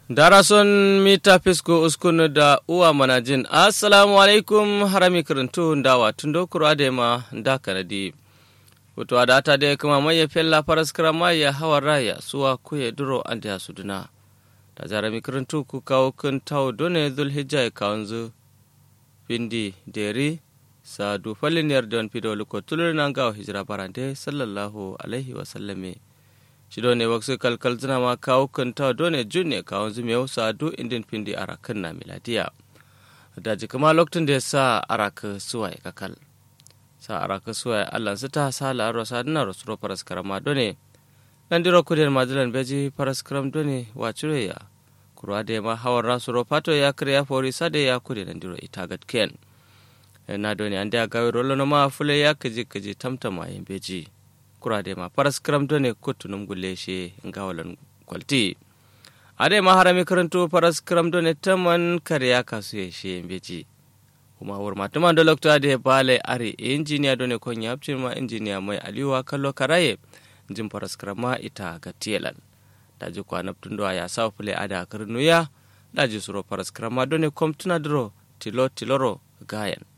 darason mita fisko uskunu da uwa manajin assalamu alaikum harami kirintu ndawa tundo kuro adema nda kanadi wato adata de kuma maye fella paraskara maya hawa raya suwa kuye duro ande ya suduna da jarami kirintu ku kawo kun tawo done zulhijja ya kawanzu pindi deri sa du faliniyar don fido luko tulur nan gawo hijira barande sallallahu alaihi wasallame shido ne waksu kalkal zina ma kawo kanta done junne kawo zume sa du indin pindi arakan na miladiya da ji kuma lokacin da ya sa araka suwaye kakal sa araka suwaye allan su ta sa la'aro sa dina rasuro faras karama done nan diro kudin majalan beji faras karam done wa cire ya kurwa da ma hawan rasuro fato ya kare ya fori sade ya kudin nan diro ita gatken na done an da gawi rolo ma fule ya kaji kaji tamtama yin beji kurade ma paras kram done kottunum gulle she ngawalan kwalti ade ma harami karanto paras kram done taman kariya kasu ye she beji kuma wur ma tuma do lokto ade bale ari injiniya done kon yapcin ma injiniya mai aliwa kallo karaye jin paras krama ita ga tielan daji kwa naptun do ya sa fule ada karnuya daji suro paras krama done komtuna dro tilo tiloro gayan